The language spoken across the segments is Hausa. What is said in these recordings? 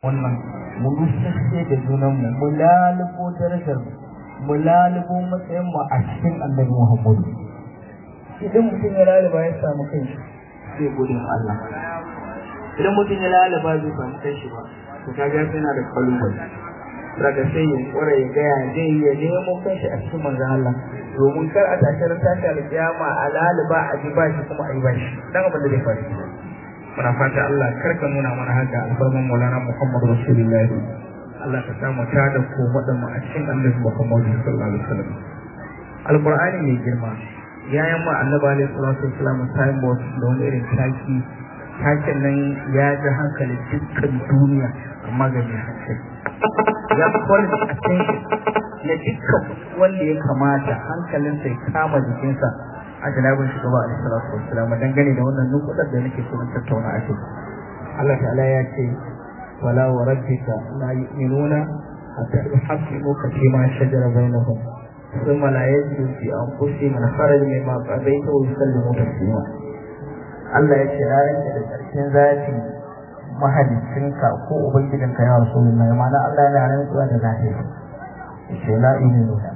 wannan mu rushe da junanmu mu lalubo darajar mu lalubo matsayin mu a cikin annabi Muhammadu idan mutum ya laluba ya samu kai zai gode ma Allah idan mutum ya laluba zai samu kai shi ba to kaga yana da kalubale daga sai ya kware ya gaya zai ya nemo kanshi a cikin manzon Allah domin kar a tashi ran tashi alƙiyama a laluba a ji bashi kuma a yi bashi dan abin da zai faru muna fata Allah kar ka nuna mana haka alfarman Maulana Muhammad Rasulullahi Allah ka samu ta da ko mu a cikin Annabi Muhammad sallallahu alaihi wasallam Alqur'ani mai girma yayin ma Annabi alaihi salatu wasallam time boss da wani irin taki takin nan ya ji hankali dukkan duniya amma ga mai hankali ya kwar da attention na dukkan wanda ya kamata hankalinsa ya kama jikinsa a janabin shugaba a salatu wassalam dangane da wannan nukudar da nake so na tattauna a kai Allah ta'ala ya ce wala wa rabbika la yu'minuna hatta yuhaqqimuka fi ma shajara bainahum thumma la yajidu fi anfusihim kharajan mimma qadaita wa yusallimu taslima Allah ya ce na rantsa da karshen zafi mahalicinka ko ubangijinka ya rasulullahi ma'ana Allah yana rantsuwa da zafi ce la yu'minuna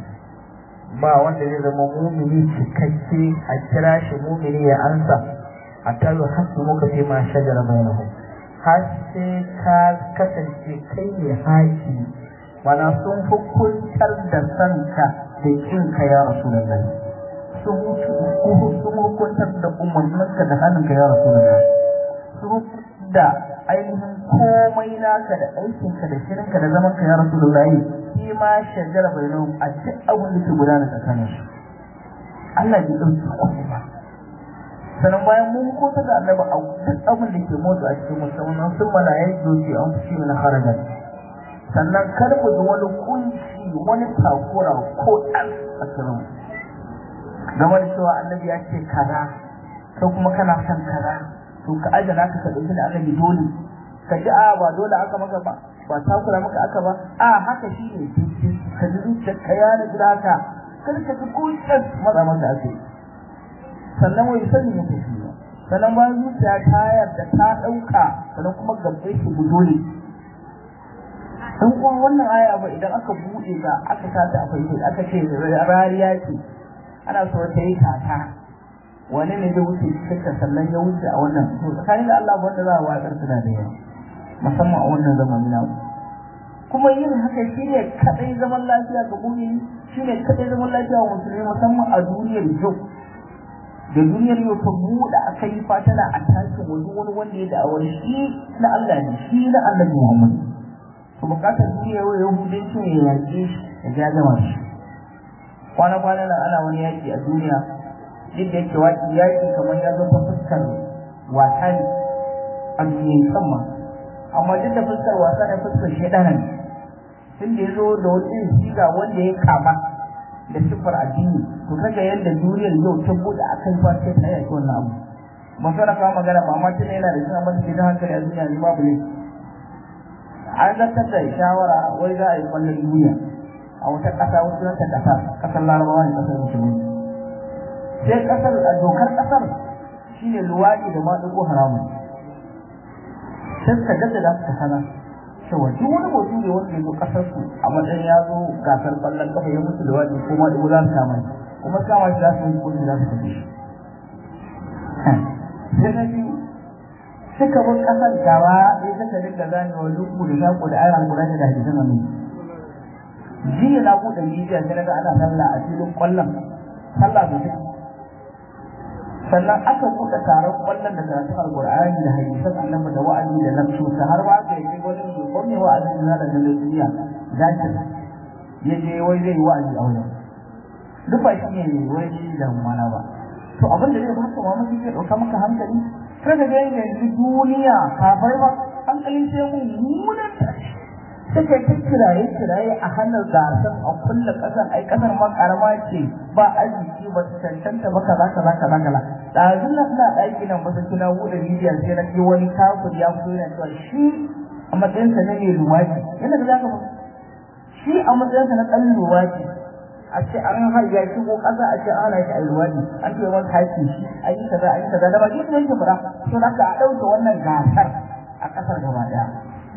ba wanda zai zama mumini cikakke a kira shi mumini ya ansa a talo hasu muka fi ma shajara bainahum har sai ka kasance kai ne haki mana sun hukuntar da sanka da kinka ya rasulullahi sun hukuntar da umarninka da hannunka ya rasulullahi sun da ainihin komai naka da aikinka da shirinka da zamanka ya rasulullahi shi ma shajara bainahum a duk abin da ke gudana tsakanin su Allah bai ɗauki komai ba sannan bayan mun hukunta da annabi a duk abin da ke motsa a cikin musamman sun mana ya doke an fi na harajar sannan kar mu ji wani kunci wani takura ko ɗan a cikin game da cewa annabi ya ce kaza ko kuma kana son kaza to ka ajana ka ka ɗauki da annabi dole ka ji a ba dole aka maka ba ba takura maka aka ba a haka shi ne ka ji zuciyar ka ya na gida haka kar ka ji kuncin maza maka ake sannan wai sani ya tafi sannan bayan zuciya ta yarda ta ɗauka sannan kuma gabbai shi dole in kuma wannan aya ba idan aka buɗe ta aka sata a faifai aka ce rariya ce ana so ta yi tata wani ne zai wuce cikin sannan ya wuce a wannan to tsakanin da Allah wanda za a watsar suna da yawa musamman a wannan zamani na kuma yin haka shi ne kadai zaman lafiya ga mumini shi ne kadai zaman lafiya wa musulmi musamman a duniyar yau da duniyar yau ta buɗe aka yi fatana a tashin wani wani wanda ya da'awar shi na Allah ne shi na Allah Muhammad to bukatar duniyar yau yahudanci ne ya yaƙe shi ya ja gama shi kwana-kwana nan ana wani yaƙi a duniya duk da yake waƙi yaƙi kamar ya zo ta fuskar wasa ne a duniyar sama amma duk da fuskar wasa ne fuskar shaidana ne tun da ya zo da wani irin siga wanda ya kama da siffar addini to kaga yadda duniyar yau ta buɗe a kan fa sai ta yaƙi wannan abu ban so na kawo magana ba amma tun yana da shi amma take da hankali a duniya ne babu ne an zartar da shawara wai za a yi kwallon duniya a wata ƙasa wasu nan ta ƙasa ƙasar larabawa ne ƙasar musulmi sai ƙasar a dokar ƙasar shine luwaɗi da maɗigo haramun sai suka jaddada suka hana cewa duk wani mutum ne wanda ya zo ƙasar su a matsayin ya zo gasar ƙwallon ƙafa ya mutu luwaɗi ko maɗigo za su kama shi kuma kama shi za su yi kuɗi za su kashe shi sai na biyu suka bar ƙasar gaba ya suka dinga zanewa lugu da shaƙo da ayyukan kula da hadisan annabi jiya na buɗe midiya sai naga ana sallah a filin ƙwallon sallah da take sannan aka buɗe taron ƙwallon da karatun alƙur'ani da hadisan annabi da wa'azi da nafsu ta har ba ka yi wani shugaban mai wa'azin da da duniya zakir ya je wai zai yi wa'azi a wajen duk ba shi ne wai shi da mana ba to abin da zai baka mamaki zai ɗauka maka hankali kada ga yanzu duniya kafai ba hankalin sai mummunan tashi suka yi kiraye kiraye a hannun gasar a kulle kasar ai kasar ma karama ce ba arziki ba ta cancanta ba kaza kaza kaza kaza ɗazun na ina ɗaki nan ba kina buɗe bidiyon sai na ji wani kafir ya fito yana cewa shi a matsayinsa na mai luwaki yana da zaka shi a matsayinsa na ɗan luwaki a ce an har ya shigo ƙasa a ce ana shi a luwaki an ce wani haƙi shi an yi kaza an yi kaza da ba shi ne yake fara to da ka ɗauke wannan gasar a ƙasar gaba ɗaya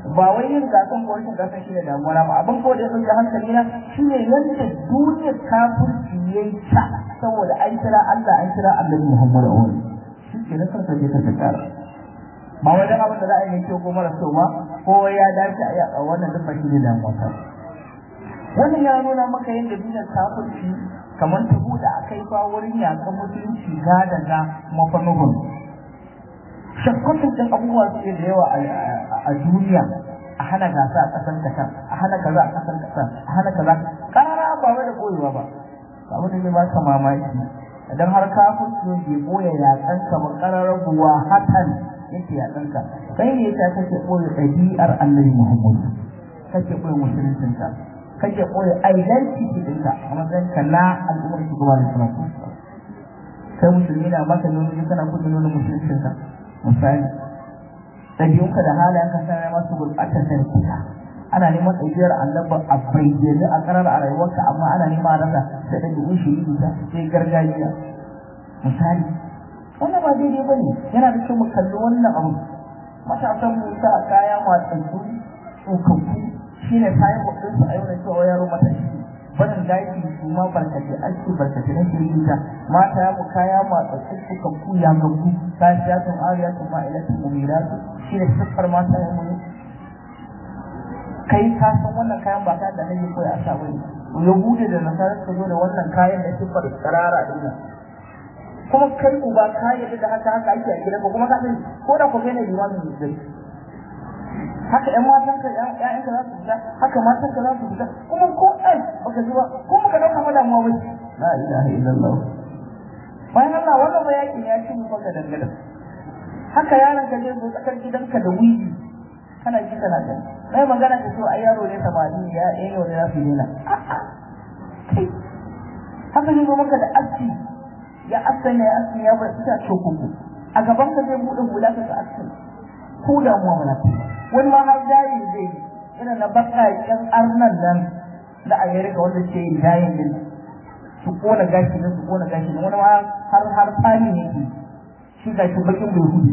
ba wai yin gasan ko rashin gasan shi ne damuwa ba abin ko da ya ɗauki hankali na shine yadda duniyar kafirci ya yi ta saboda an kira Allah an kira Annabi Muhammad a wani shi ke na kansa je ka kara ba wajen abin da za a yi kyau ko mara kyau ba ko ya dace a wannan duk ba shi ne damuwa ta wannan ya nuna maka yadda duniyar kafirci kamar ta buɗe a kai fa wurin yaƙan musulunci ga da ga mafanuhun shakkatun ɗin abubuwa suke da yawa a duniya a hana gasa a ƙasar kasan a hana kaza a ƙasar kasan a hana kaza ƙarara ba wai da koyewa ba abu da zai ba ka mamaki idan har kafin su bai ɓoye yaƙan ka ba ƙararar buwa hatan yake yaƙan ka kai ne ta kake ɓoye ɗabi'ar annabi muhammadu kake ɓoye musuluncinka kake ɓoye identity ɗinka a matsayin ka na al'ummar shugaba da salatu kai musulmi na maka nuna kana kudin nuna musuluncinka misali ɗabi'unka da halayenka sana masu gurɓatar tarkiya ana neman ɗabi'ar annaba a bayyane a ƙarar a rayuwarka amma ana neman a rasa sai ɗabi'un shi yi ta sai gargajiya misali wannan ba daidai ba ne yana da kyau mu kalli wannan abu matasan mu sa kaya matsatsu tsokakku shi ne kayan bakinsu a yau da cewa yaro matashi barin daji su ma barkace ake barkace na shirita mata ya mu kaya masu suka kuya ga ku ta siya tun ariya tun ma ila tun mumira su shi ne siffar mata ya mu kai ka san wannan kayan ba kayan da nake koyi a sa bane yahudu da nasarar su zo da wannan kayan da siffar tsarara din nan kuma kai uba ka yadda da haka haka ake a gidan ba kuma ka sani ko da ku kai ne limamin musulmi haka ƴan matan ka ƴaƴan ka za su fita haka matan ka za su fita kuma ko ai baka ji ba ko baka dauka ma damuwa ba la ilaha illallah bayan Allah wannan ba yakin ya ci mu baka dangane haka yaron ka zai zo tsakar gidanka da wuri kana ji kana gani sai magana ka so ai yaro ne samari ya eh yau ne za su yi na haka zai zo maka da aski ya asali ya aski ya bar ita cokuku a gaban ka zai buɗe hula ka ga aski ko damuwa mana wani ma har jari zai yi irin na bakaƙen arnan nan na amerika wanda ke yin jayin din su kona gashi nan su kona gashi nan wani ma har har tsani yake shi gashi bakin bai hudu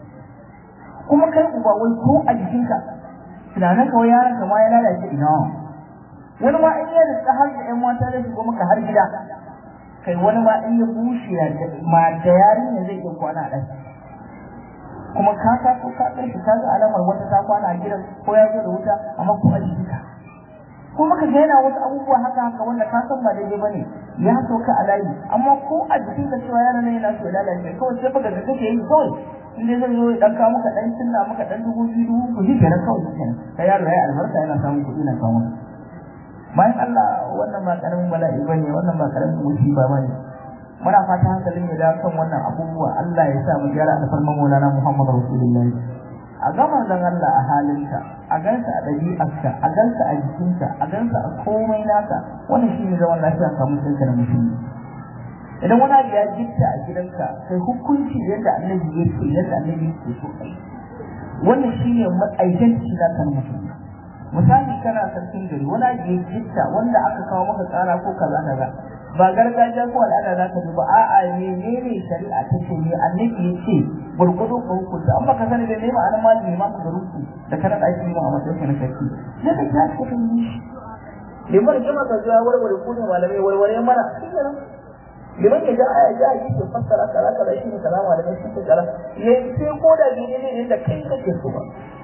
kuma kai uba wai ko a jikinka tunanin kawai yaron ka ma ya lalace ina wani ma in ya rika har da yan mata da shigo maka har gida kai wani ma in ya bushe ma da yarinya zai iya kwana a ɗaki kuma ka ta ko ka kai ka ga alamar wata ta kwana a gidan ko ya zo da wuta amma ko a jikinka ko maka ga yana wasu abubuwa haka haka wanda ka san ba daidai bane ya sauka a layi amma ko a jikinka cewa yana nan yana so ya lalace kawai sai baka ga kake yi kawai in dai zai zo ya dan kawo maka dan cinna maka dan dubu biyu dubu ku shi kenan kawai shi kenan kai yaro yayi albarka yana samun kuɗi na kawo bayan Allah wannan ba karamin bala'i bane wannan ba karamin musiba bane muna fata hankalin ya dawo kan wannan abubuwa Allah ya sa mu gyara alfarman Maulana Muhammad Rasulullahi a gama dan Allah a halinka a gansa a ɗabi'arka a gansa a jikinka a gansa a komai naka wannan shi ne zaman lafiya ka mutunta da musulmi idan wani abu ya gitta a gidanka kai hukunci yadda annabi ya ce yadda annabi ya so kai wannan shi ne identity na kan musulmi misali kana sarkin gari wani abu ya gitta wanda aka kawo maka tsara ko kaza kaza ba gargajiya ko al'ada za ka bi ba a'a menene shari'a ta ce ne annabi ya ce gurgudu ko hukunta an baka sani da ne ma'anar malami ma ka garuku da kana ɗaki ma a matsayin na sarki ne ka ta ka kan yi shi liman ya maka zuwa warware kudin malamai warware mana liman ya ja aya ja yi ke fassara kaza kaza shi ne kaza malamai shi ke kaza ne sai ko da gine ne da kai kake so ba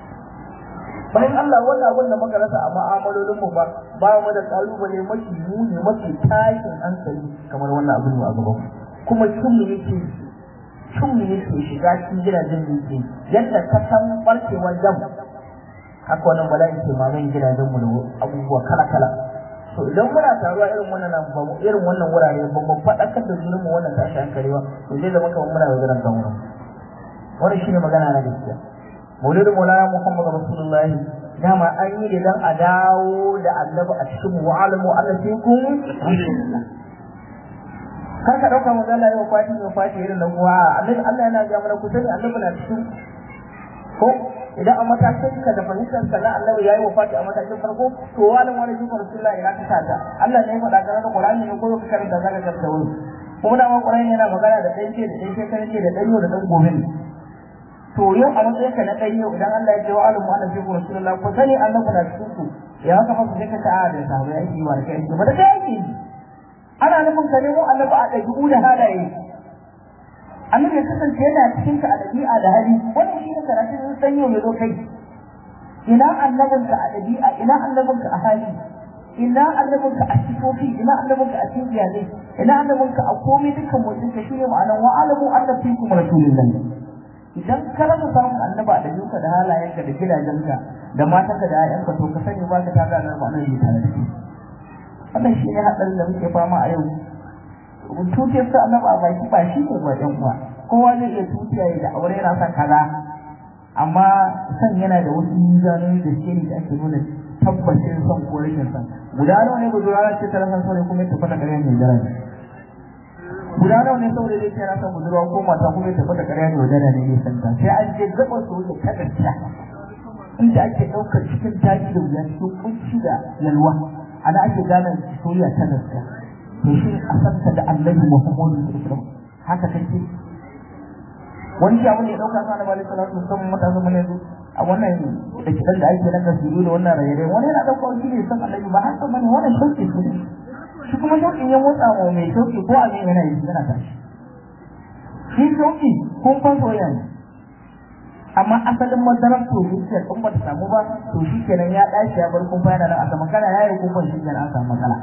bayan Allah wannan abin da muka rasa a ma'amalolin mu ba ba mu da kalubale mafi muni mafi tashin hankali kamar wannan abin a gaban kuma cin mu yake cin mu yake shiga cikin gidajen yake yadda ka san barkewar jam haka wannan bala'i ke mamayin gidajen mu da abubuwa kala kala to idan muna taruwa irin wannan ba mu irin wannan wurare ba mu faɗakar da junan mu wannan tashin hankali ba to zai zama kamar muna yaudaran kanmu wannan shine magana na gaskiya maulidin maulana muhammad rasulullahi dama an yi da dan a dawo da annabi a cikin wa'alamu Allah sai kun kar ka dauka manzo Allah ya wafati ya wafati irin nan kuwa annabi Allah yana ga mana ku sani annabi na cikin ko idan a matakin ka da fahimtar ka na annabi yayi wafati a matakin farko to wa'alamu Allah sai rasulullahi ina ka tada Allah ne ya faɗa kana da Qur'ani ne ko ka karanta zaka karanta wani kuma da ma Qur'ani yana magana da ɗan ce da ɗan ce kan ce da ɗan yau da ɗan gobe ne to yau a matsayin ka na ɗan yau idan Allah ya ce wa alamu annabi fi rasulullah ko sani annabi na cikin ku ya haka fa sai ka ta a da sahabbai yake yi wa da kai ba da kai yake yi ana nufin ka nemo annabi a ɗabi'u da halaye annabi ya kasance yana cikin ka a ɗabi'a da hali wannan shi ne karatun san yau ya zo kai ina annabinka a ɗabi'a ina annabinka a hali ina annabinka a sifofi ina annabinka a cikin iyalai ina annabinka a komai dukkan motsin ka shine ma'anar wa alamu annabi kuma rasulullahi idan ka rasa samun annaba a ɗabi'unka da halayenka da gidajenka da matanka da 'ya'yanka to ka sani ba ka tare da ma'anar yi tare da kai wannan shi ne haɗarin da muke fama a yau tutiyar su annaba a baki ba shi ne ba ɗan uwa kowa zai iya tutiya ya da aure yana son kaza amma san yana da wasu mizanoni da shi da ake nuna tabbacin son ko rashin son guda nawa ne budurwa ce ta rasa saurayi kuma ya tafi da ƙarya mai daraja guda nawa ne saurayi zai ce na son budurwa ko mata kuma ya tafi da ƙarya mai daraja ne mai santa sai an je gabar su wuce ta gaskiya inda ake ɗaukar cikin daji da wuya cikin kunci da yalwa ana ake gane soyayya ta gaskiya to shi a santa da annabi muhammadu sallallahu alaihi wasallam haka take wani shi abin da ya dauka sa annabi alaihi salatu wasallam matasan mun yanzu a wannan da kidan da ake nan gasiru da wannan raye wani yana dauka shi ne san annabi ba haka bane wannan shauki su ne shi kuma shauki ya motsa wa mai shauki ko abin yana yi yana tashi shi shauki kun fa soyayya ne amma asalin madarar to zuciyar in ba ta samu ba to shi kenan ya dace ya bar kun fa yana nan a sama kana yayi kun fa shi kenan an samu matsala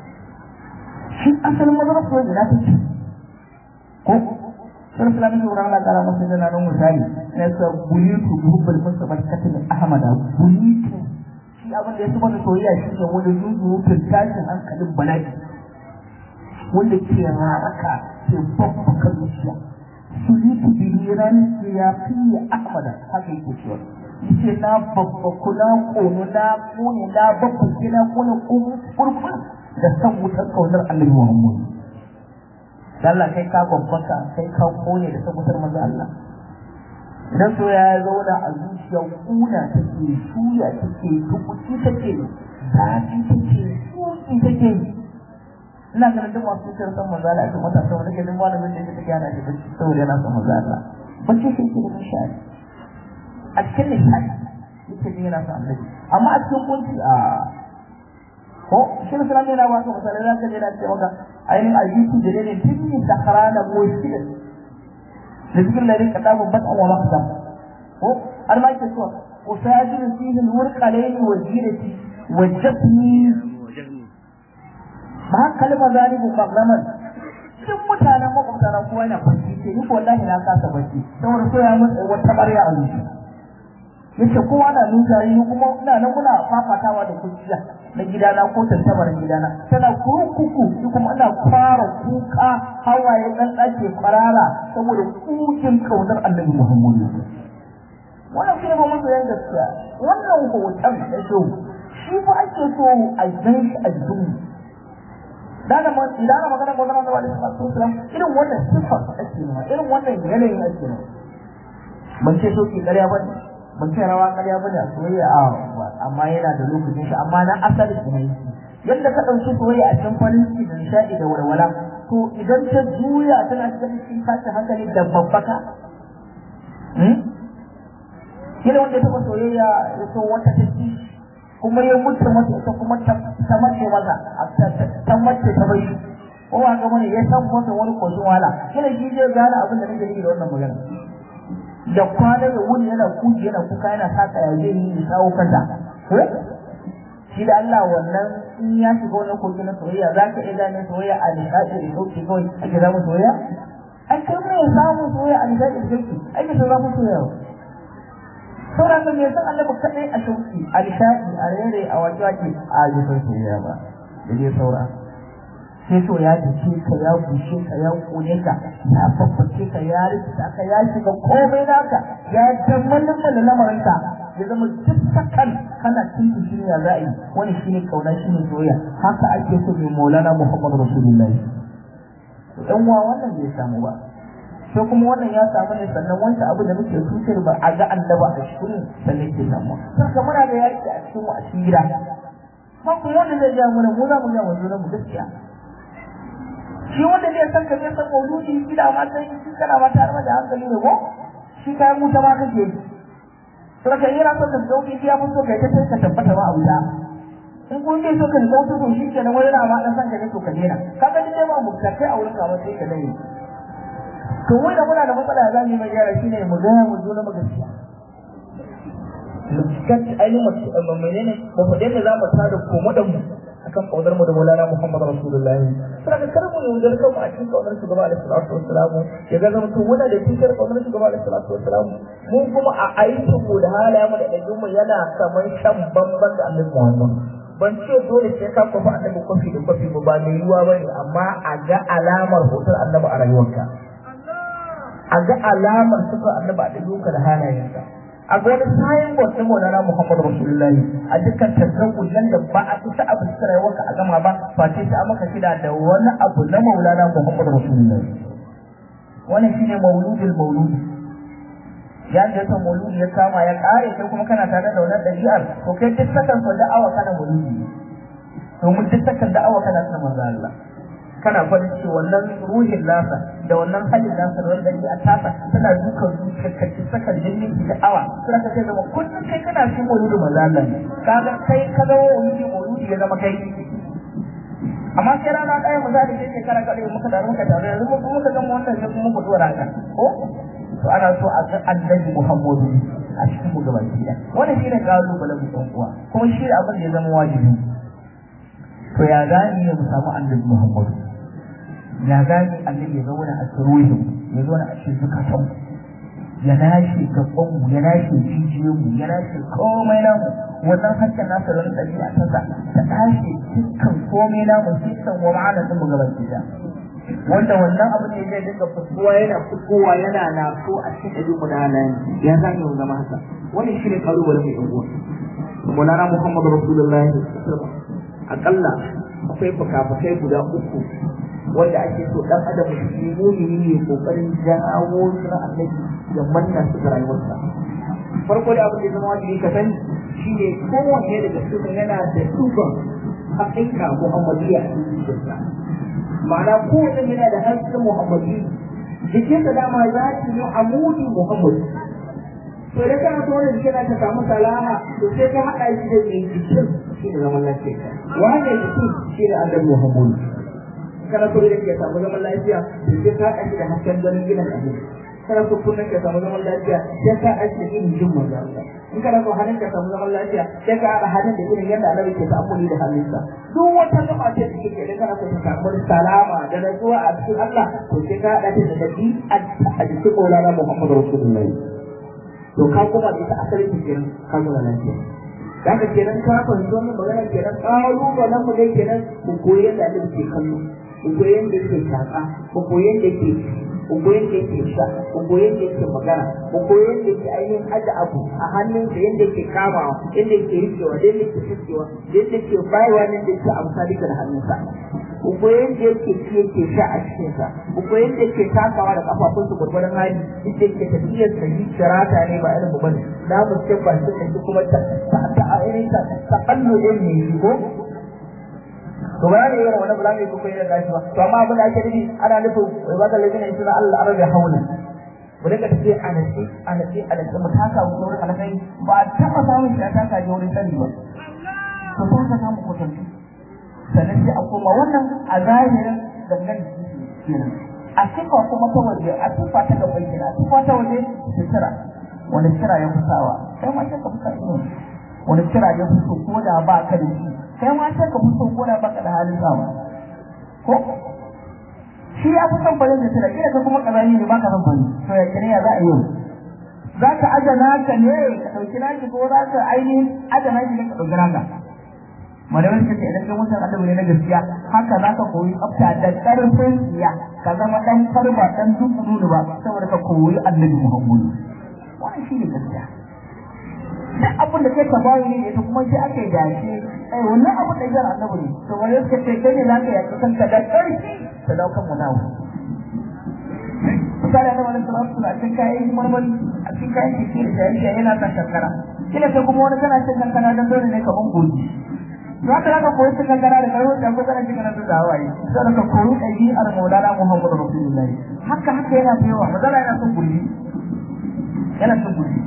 shi asalin madarar to yana take ko sun sula miki wurin Allah ta'ala masu jana nan misali na sa bulitu buhubbul mustafa katil ahmad bulitu shi abin da ya saba da soyayya shi ne wani zuzurutun tashin hankalin bala'i wanda ke raraka ke babbaka zuciya sulitu biliran ya fiye ahmad haka yake cewa yace na babbaku na kono na kone na babbaku na kone kurkur da san wutar kaunar annabi muhammad Allah kai ka babbaka kai ka kone da tabbatar maza Allah idan so ya zauna a zuciya kuna take shuya take tukuci take zafi take tsuki take ina ganin duk masu cutar san maza Allah ake mata saboda ke duk malamin da take yana da bacci saboda yana son maza Allah bacci sai ke da nishadi a cikin nishadi yake ne yana son annabi amma a cikin kunci a ko shi ne sunan yana ba ka misalai za ka je na ce maka ainihin ayyuki da ne tun da karana moshidin da cikin larin ka damu bat'an wa makdam ko har ma ke so usajin fihi alwurqalain wa jirati wa jafni ba kalma zalibu maglaman duk mutanen makwabtana kowa yana kwanci ce ni wallahi na kasa bacci saboda so ya mutsa wata barya a zuci yace kowa na nuta ni kuma ina nan muna fafatawa da kuciya na gidana ko tantabar gidana tana kuku ni kuma ina fara kuka hawaye dan dake kwarara saboda kukin kaunar Annabi Muhammadu wannan shi ne ba musu yan gaskiya wannan hoton da shi shi fa ake so a gan shi a duniya dana ma idan magana ko zama da Islam irin wannan sifar ake nema irin wannan yanayin ake nema ban ce so ki ƙarya ba ban ce rawa ƙarya ba da soyayya a amma yana da lokacin shi amma na asali ne yadda ka ɗauki soyayya a cikin farin ciki da nishaɗi da walwala to idan ta juya tana cikin cikin tashin hankali da babbaka kila wanda ya taɓa soyayya ya so wata ta ci kuma ya mutu masa ita kuma ta mace maza ta mace ta bai ko ba ga mana ya san masa wani koshin wahala kila shi zai gane abin da nake yi da wannan magana da kwana da wuni yana kuji yana kuka yana saka ya zai yi sawo kanta ko shi da Allah wannan in ya shiga wannan koki na soyayya za ka iya gane soyayya a nishaɗi da sauki kawai ake zama soyayya ai kai mai samun soyayya a nishaɗi da sauki ake ta zama soyayya sauran da mai san Allah kaɗai a shauki a nishaɗi a rere a waje wake a yi san soyayya ba da dai saura sai so ya dace ka ya bushe ka ya kone ka ya babbace ka ya rikita ka ya shiga komai naka ya jammalin da lamarin ka ya zama duk sakan kana cikin duniya za a yi wani shine kauna shine soyayya haka ake so mai maulana muhammadu rasulullahi yan uwa wannan bai samu ba sai kuma wannan ya samu ne sannan wancan abu da muke tutar ba a ga annaba a cikin sannan ke samu saka muna da yaki a cikin mu a cikin gida ba kuma wanda zai ja mana mu za mu ga mu zo mu gaskiya shi wanda zai san ka zai san mauludi shi da ma sai shi kana ma tare da hankali ne ko shi kayan wuta ma kake yi to kan yana son ka dauki ya mutu kai ta ka tabbata ba a wuta in kun ke so ka dauki to shi kenan wani na ma dan san ka ne to ka dena kaga dai ba mu ta kai a wurin ka ba sai ka dai to wai da muna da matsala za mu yi mai gyara shine mu ga mu zo na magaskiya kan ainihin menene mu faɗe da za mu tada komodan mu akan kaunar mu da Maulana Muhammad Rasulullahi sai ka kar mu yaudar kanmu a cikin kaunar shugaba alaihi salatu wassalam ya ga zama to wanda da cikin kaunar shugaba alaihi salatu wassalam mun kuma a aikin mu da halayen mu da ɗabi'un mu yana kamar shan bamban da Annabi Muhammad ban ce dole sai ka kwafi annabi kwafi da kwafi ba mai yiwuwa ba ne amma a ga alamar hoton annabi a rayuwarka a ga alamar sufar annabi a ɗabi'unka da halayenka a ga wani sayan bautin maulana muhammadu rasulullahi a dukkan tattaku nan da ba a fita abu cikin rayuwarka a gama ba face ta maka shida da wani abu na maulana muhammadu rasulullahi wannan shine mauludul mauludi ya da yasa mauludi ya kama ya kare kai kuma kana tare da wannan ɗabi'ar to kai duk sakan ko da'awa kana mauludi domin duk sakan da'awa kana sanar manzo Allah kana farin ciki wannan ruhin nasa da wannan halin nasa da wannan a tasa tana dukan zuciyarka ki saka jinin ki da'awa sai ka ce zama kullum kai kana cin mauludi manzo Allah ne kaga kai ka zama mauludi mauludi ya zama kai amma sai rana ɗaya mu za da kai shekara kaɗai muka da muka tare yanzu mun muka gama wannan sai kuma mu dora ka ko to ana so a ga annabi Muhammadu a cikin mu gaba ɗaya wannan shine kalubalen mu uwa kuma shi abin da ya zama wajibi to ya gani ne mu samu annabi Muhammadu ya gani annabi ya zauna a tsirohi ya zauna a cikin zukatan ya nashe gaban mu ya nashe jijiyoyin mu ya nashe komai namu wannan hakan nasa da ɗabi'a ta sa ta nashe dukkan komai namu dukkan wa ma'ana din mu gaba ɗaya wanda wannan abin da zai dinga fitowa yana fitowa yana na so a cikin ɗari mu da halayen ya za mu zama haka wannan shi ne ƙalubalen mai ɗan uwa Maulana Muhammad Rasulullahi akalla akwai fuka-fukai guda uku wanda ake so dan adam shi mumini ne kokarin jawo suna annabi ya manna su ga rayuwarsa farko da abin da zama wajibi ka sani shine kowanne daga cikin yana da duban haƙiƙa muhammadiyya a cikin jikinsa ma'ana kowanne yana da hasken muhammadi jikinsa dama za ki yi amudi muhammadi to da kana so wani jikin ka samu salaha to sai ka haɗa shi da mai jikin shi ne zaman lafiya wannan jikin shi ne annabi muhammadu kana so da ke samu zaman lafiya to sai ka haɗa shi da hasken ganin gidan abin kana so kullum ka samu zaman lafiya sai ka haɗa shi da irin jin manzo Allah in kana so hannun ka samu zaman lafiya sai ka haɗa hannun da irin yadda annabi ke ta'ammuli da hannunsa duk wata gaba ce da kike da kana so ka samu salama da natsuwa a cikin Allah to sai ka haɗa shi da dabi a jikin Maulana Muhammadu Rasulullahi to ka kuma da ita asalin kenan ka zo da lafiya da haka kenan ka fahimci wannan magana kenan ƙalubalen mu dai kenan mu koyi yadda annabi ke kallo mu koyi yadda yake shaƙa mu koyi yadda yake mu koyi yadda yake sha mu koyi yadda yake magana mu koyi yadda yake ainihin aje abu a hannun da yadda yake kamawa yadda yake rikewa da yadda yake fuskewa da yadda yake bayarwa da yadda yake amfani da hannunsa mu koyi yadda yake ci yake sha a cikinsa mu koyi yadda yake takawa da kafafunsa gwargwadon hali yadda yake tafiyar sa yi shirata ne ba irin mu bane na mu ce ba shi kuma ta ta ainihin ta ta kallo ɗin ne ko to ba ne irin wani bulami ko kai da gashi ba to amma abin da ake nufi ana nufin wai ba da lajina insha Allah arabi haula mu dinga tafiya a nasi a nasi a nasi mu taka mu wurin alakai ba ta ba samun shi a taka je wurin sani ba to ko ka samu kotanci sannan sai a koma wannan a zahirin dangan kenan a sifa kuma ta waje a sifa ta gaban kenan a sifa ta waje sutura wani kira ya fi sawa kai ma sai ka fi sa wani kira ya fi so ko da ba ka da shi kai ma sai ka fito ko da baka da halin sawa ko shi ya fi son farin da tira kila ka kuma kazani ne baka son fari to ya kire ya za a yi za ka aja naka ne ka dauki naki ko za ka ainihin aja naki ne ka dauki naka malamai suka ce idan kai mutum annabi ne na gaskiya haka za ka koyi tsafta da karfin tsiya ka zama dan karba dan dubu nunu ba saboda ka koyi annabi muhammadu wannan shi ne gaskiya duk abin da kai ka bayi ne ita kuma sai aka yi dace ai wannan abin da yar annabi ne to wani suka ce kai ne za ka yaki kanka da ƙarfi ta daukan mu nawo misali da wani salatu suna cikin kayan marmari a cikin kayan keke da jariya yana sa kankara kila sai kuma wani kana cin kankara don dole ne ka ban goji to haka za ka koyi cin kankara da karo da kusa da cikin nan da hawaye sai ka koyi ɗabi'ar maulana muhammadu rasulullahi haka haka yana da yawa mazala yana son gurbi yana cin gurji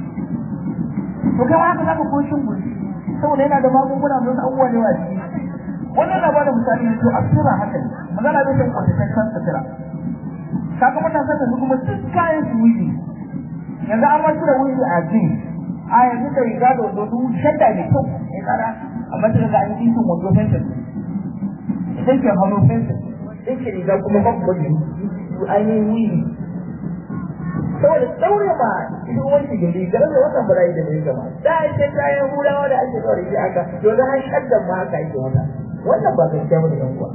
to kai haka zaka ko cin gurji saboda yana da magunguna don abubuwa da yawa ciki wannan na bada misali ne to a sura haka ne magana bai san kwatataccen sutura kaga matasan da su kuma duk kayan su wuce yanzu an wasu da wuce a jin a yanzu da riga da wando duk shadda da kyau ya tsara amma sai ga an yi sun wando fensin idan ke hannu fensin idan ke riga kuma babu wani su ainihin wuyi saboda daure ba cikin wanki da rigar da watan ba da ne gama da ake kayan hulawa da ake kawai shi haka yanzu har shaddan ma haka ake wata wannan ba gaskiya ba da yan uwa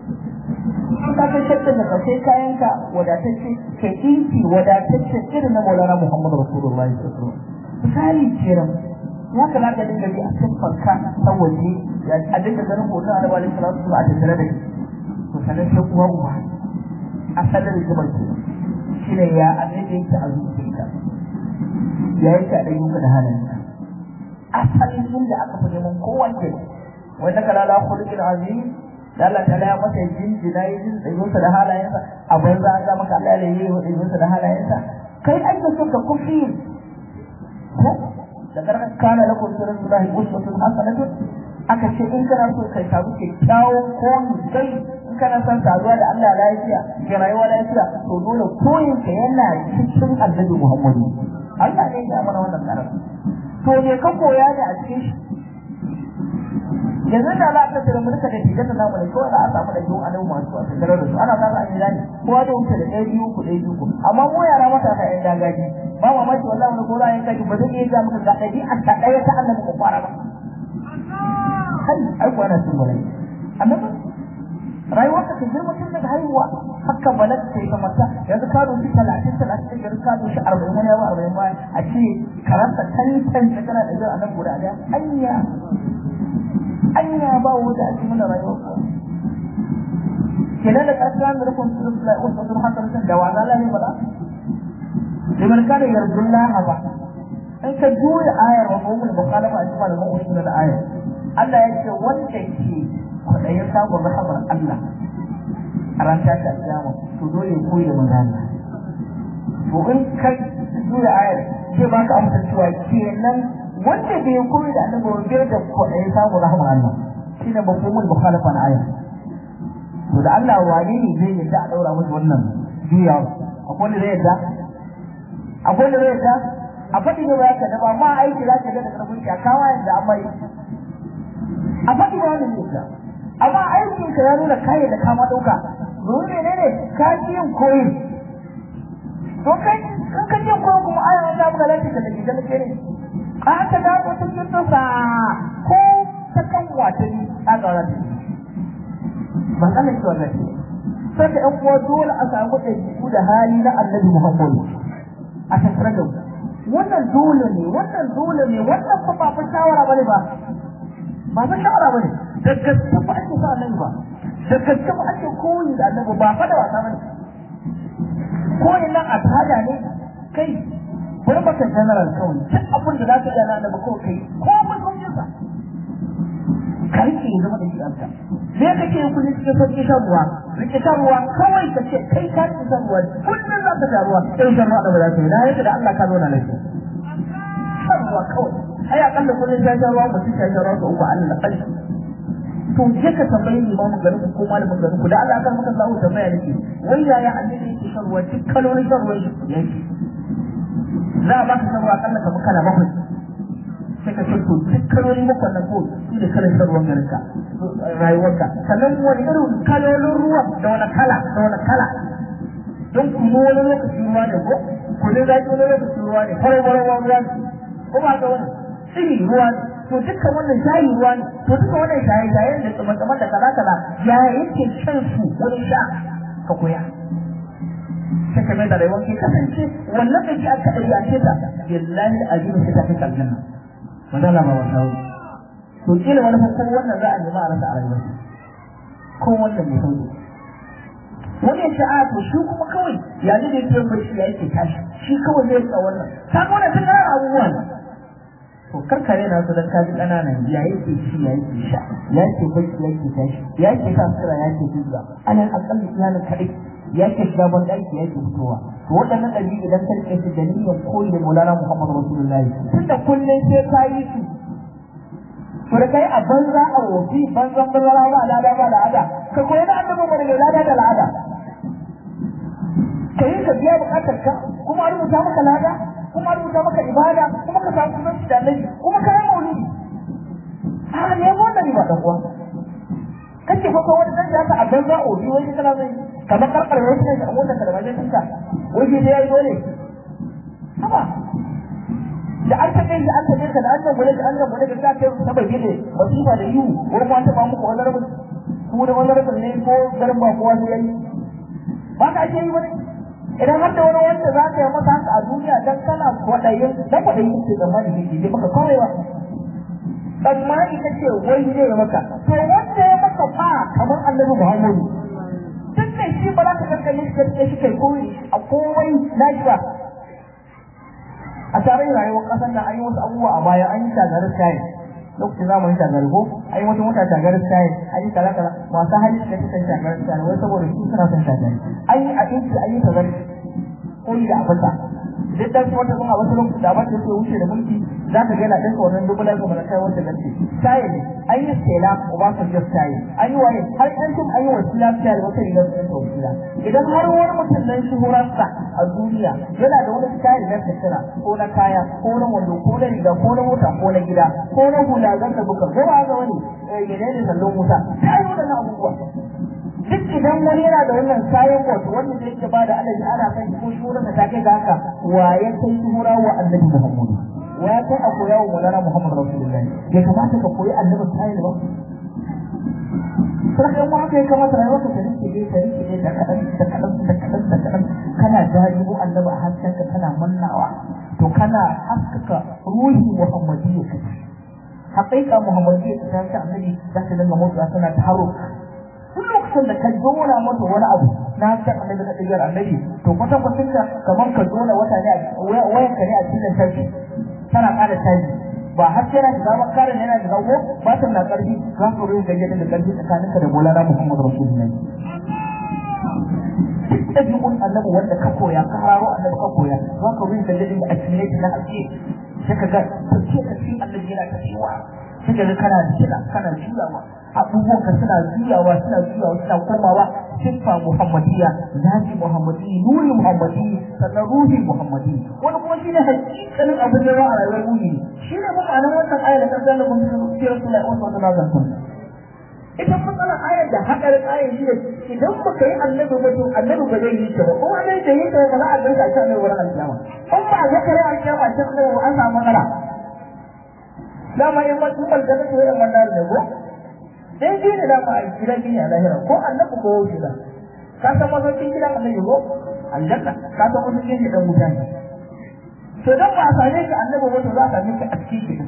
in ka kai shakkan da kai kayan ka wadatacce kai inci wadatacce irin na Maulana Muhammadu Rasulullahi sallallahu alaihi wasallam misali kenan ya kamata ka dinga bi a siffar ka ta waje a dinga ganin hoton Annabi alaihi salatu wasallam a tattare da shi to sanan sai uwa uba asalin rigimar ke shine ya annabi yake a zuciyarka ya yake a ɗayyuka da halayenka asalin inda aka fi neman kowanne wanda kala la khuluqin azim da Allah ta ya masa jinjina ya jin tsayinsa da halayensa a banza an ga maka Allah ya yi tsayinsa da halayensa kai ake so ka kufi ko da karka kana lakum fi rasulillahi uswatun hasanatun aka ce in kana so kai samu kyakkyawan koyi kai in kana son saduwa da Allah lafiya ga rayuwa lafiya to dole koyin ka yana cikin annabi Muhammadu Allah ne ya mana wannan karatu to me ka koya ne a cikin shi yanzu da Allah ta tsere mulka da tijan da namu ne ko da aka samu da jiwo annabi masu a tattare da su ana fara an gani kowa da wuce da ɗaya biyu ku ɗaya biyu ku amma mu yara matasa ƴan dagaji ba mamaki wallahi wani gora ya kaji ba zai iya ga muka ga ɗabi'a ta ɗaya ta annabi ku fara ba kai ai kuwa na cin balai annabi rayuwarka ta girma tun daga haihuwa haka balat ta yi kamata yanzu ka doshi talatin talatin da ka doshi arba'in wani yawa arba'in baya a ce karanta tantan ta kana da jira annabi guda ɗaya anya anya ba wanda ake mana rayuwar ku kenan da ƙasar da rukun surun lai wasu sun hakan sun da wala lai ba liman kana yarjullaha ba in ka juya ayar wa mawul mukhalafa a cikin malaman usul da ayar Allah ya ce wanda ke kwaɗayin samun rahamar Allah a ran tashi alƙiyama to dole ya koyi da manzo to in ka juya ayar sai ba ka amsa cewa kenan wanda bai koyi da annabi ba bai da kwaɗayin samun rahamar Allah shine mafhumul mukhalafa na ayar to da Allah wane ne zai yadda a daura musu wannan juyawa akwai wanda zai yadda akwai wanda zai yadda a faɗi ne ba ka da ba ma aiki za ka ga da karfin ya kawo yadda an mai a faɗi ne wani ne amma aikin ka ya nuna kayan da kama ɗauka domin mene ne ka ji yin koyi to kai in ka ji yin koyi kuma aya an samu ga lafiya da gidan ke ne a haka da ko ta cikin sa ko ta kan wata ne a ga wata ba san ce wannan sai da ɗan uwa dole a samu ɗabi'u da hali na annabi muhammadu a tattare da wannan dole ne wannan dole ne wannan fa ba fa shawara bane ba ba fa shawara bane da gaske ba ake sa annabi ba da gaske ba ake koyi da annabi ba fa da wasa bane koyi nan a tada ne kai bari maka general kawai duk abin da za ka gana annabi kawai kai ko mun sauke sa ka rike ya zama da shi anta me kake yin kullum cikin sauƙi shan ruwa rike shan ruwa kawai ka ce kai ka rike shan ruwa kullum za ka sha ruwa sai shan ruwa da ba za ka yi na yadda da Allah ka zo na lafiya shan ruwa kawai ai akalla kullum sha shan ruwa mutum sha shan ruwa ga uku Allah da ƙarfi to je ka tambayi limamin garin ku ko malamin garin ku da Allah kan maka zawo tambaya nake wai yaya annabi yake shan ruwa duk kalolin shan ruwa yake za a baka shan ruwa akalla kamar kala bakwai sai ka ce to duk kalolin bakwai nan ko su da kalan shan ruwan garin ka rayuwarka sannan wani irin kalolin ruwa da wani kala da wani kala don kuma wani lokaci ruwa ne ko kudin zaki wani lokaci ruwa ne farar farar ruwa ne ko ba ka wani tsiri ruwa ne to dukkan wannan shayi ruwa ne to dukkan wannan shayi shayi da tsaman da kaza kaza ya yake shan su wurin sha ka koya sai ka mai da rayuwar ke kasance wannan da ke aka ɗari a ce ta billahi azimu sai ta fi kallon nan wanda la ba wata to kila wani fa ko wannan za a nema a rasa a rayuwar ko wannan ne sauki wani ya ce a to shi kuma kawai ya ne da yake barci ya yake tashi shi kawai zai rika wannan ta ga wannan tun abubuwa ne to karkare na su dan kaji kananan ya yake ci ya yake sha ya yake bacci ya yake tashi ya yake sa sutura ya yake duba alal akalli iyalin kadai ya ke shiga ban ɗaki ya ke fitowa to waɗannan ɗabi'u idan ka rike su da niyyar koyi da Maulana Muhammad Rasulullahi tunda kullum sai ka yi su to da kai a banza a wofi banzan banzara ba lada ba la'ada ka koyi da annabi mu da lada da la'ada ka yi ka biya bukatar ka kuma a rubuta maka lada kuma a rubuta maka ibada kuma ka samu kusanci da annabi kuma ka yi maulidi a ne wannan ba dan uwa kace ko wani dan da ka a banza a wofi wani kana zai kamar karkar wasu ne a motar ka da bayan tinka wai sai yayi dole haba da an taɓa yi an taɓa ka da an gambale da an gambale da ta kai ta bayyane masifa da yiwu wani ma taɓa muku wani rabin ku da wani rabin ne ko garin ba kowa sai yayi ba ka ake yi wani idan har da wani wanda za ka yi masa haka a duniya dan kana kwaɗayin dan kwaɗayin ce tsammani ne ke maka kawai ba tsammani kake wai zai maka to wanda ya maka fa kamar annabi muhammadu duk da shi ba za ka kankane shi da shi kai koyi a komai na shi ba a tarihin rayuwar ƙasar nan an yi wasu abubuwa a baya an yi shagarar kayan lokacin zamanin shagarar ko an yi wata mota shagarar kayan an yi kala kala masu hali suka fi san shagarar kayan wai saboda su suna son shagarar an yi abinci an yi shagarar koyi da abinda duk dan su wata kuma wasu lokaci da abin da suke wuce da mulki za ka ga na ɗinka wannan dubulan kuma na kai wanda gaske tayi ne an yi stela obasanjo tayi an yi waye har an tun an yi wasila tayi wata rigar sun ta wasila idan har wani mutum nan shuhurarsa a duniya yana da wani tayi na tattara ko na kaya ko na wando ko na riga ko na mota ko na gida ko na hula zan da buka ko ba ga wani menene sallon wuta sai waɗannan abubuwa duk idan wani yana da wannan kayan wato wanda zai ke bada alaji ana kan ko shura da take ga haka wa ya kai shura wa annabi Muhammad wa ya kai a koya wa Maulana Muhammad Rasulullahi ya kamata ka koyi annabi kayan ba sai kan wani kai kamata rayuwar ka rike ne ka rike ne da kadan da kadan da kadan da kadan kana jajibu annabi a haskenka kana mannawa to kana haskaka ruhi Muhammadiyya ka haƙiƙa Muhammadiyya ta ta annabi za ta dinga motsa tana taro duk lokacin da ka dora mata wani abu na san annabi na ɗigar annabi to kwatan kwatan ka kamar ka dora wata ne a wayan ka ne a cikin lantarki tana ƙara caji ba har sai na shiga ba karin yana shiga ko ba ta na ƙarfi za ka rufe gaje da ƙarfi tsakaninka da Maulana Muhammad Rasulullahi duk ɗabi'un annabi wanda ka koya ka hararo annabi ka koya za ka rufe gaje da a cikin na ake sai ka ga tafiye ka cikin annabi yana tafiya sai ka ga kana jira kana juyawa abubuwan ka suna juyawa suna juyawa suna komawa siffa muhammadiyya zaji muhammadiyya nuri muhammadiyya sannan ruhi muhammadiyya wani kuma shine hakikalin abin da a rayuwar ruhi shi ne ma'anar wannan ayar da kan zalla mun ce Rasulullahi sallallahu alaihi wasallam ita matsalar ayar da haɗarin ayar shi ne idan baka yi annabi ba to annabi ba zai yi ta ba kuma annabi da yi ta ba za a ganka a cikin annabi wurin alkiyama in ba a zaka yi alkiyama cikin annabi an samu matsala dama in ma tun balgana to yin wannan da go dai shi ne dama a gidan gini a lahira ko annabi ko wuce da ka san masaukin gidan annabi ko aljanna ka san masaukin gidan mutane to dan ba a same ka annabi ba to za ka same ka a cikin gidan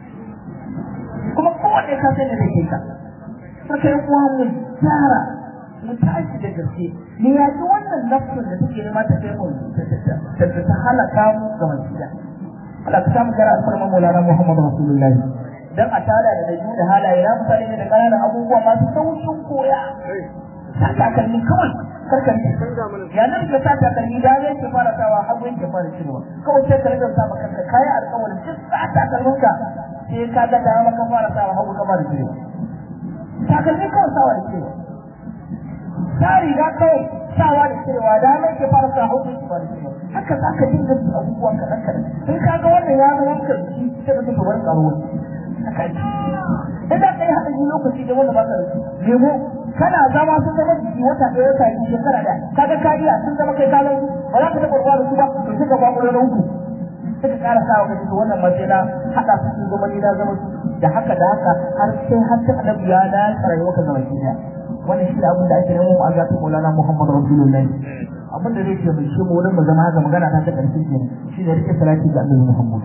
kuma kowanne ka sani da ke ka saka yan uwa mu gyara mu tashi da gaske mu yaji wannan nafsin da take nema ta kai mu ta ta halaka mu ga wasiya Allah ka samu gara alfarma Maulana Muhammad Rasulullahi dan a tada da dabi'u da halaye na mutane ne da ƙananan abubuwa masu saukin koya sa takalmi kawai karkar ya nan ka sa takalmi da zai ke fara sawa hagu yake fara cirewa kawai sai ka rage sa maka kanka kai alƙawarin duk sa takalminka sai ka ga da maka fara sawa hagu ka fara cirewa takalmi kawai sawa da cewa ta riga kawai sawa da cewa da mai ke fara sa hausa su fara cewa haka za ka dinga su abubuwan kaɗan kaɗan in ka ga wannan ya zama maka jiki sai ka tafi wani ƙaro haka ji in za ka yi haɗa yi lokaci da wanda ba ka da su nemo kana zama sun zama jiki wata ɗaya wata biyu shekara da ka ga kariya sun zama kai kalan ba za ka taɓa ruwa da su ba to sai ka kwakwalo na uku sai ka ƙara sa wa ka ce wannan matsayi na haɗa su sun zama ni na zama su da haka da haka har sai har sai annabi ya da rayuwa ka zama kiyaye wannan shi abin da ake nemo a zata Maulana Muhammad Rasulullahi abin da zai ce mai shi mu wurin mu zama haka magana ta ta karshe ke shi ne rike salati ga Annabi Muhammad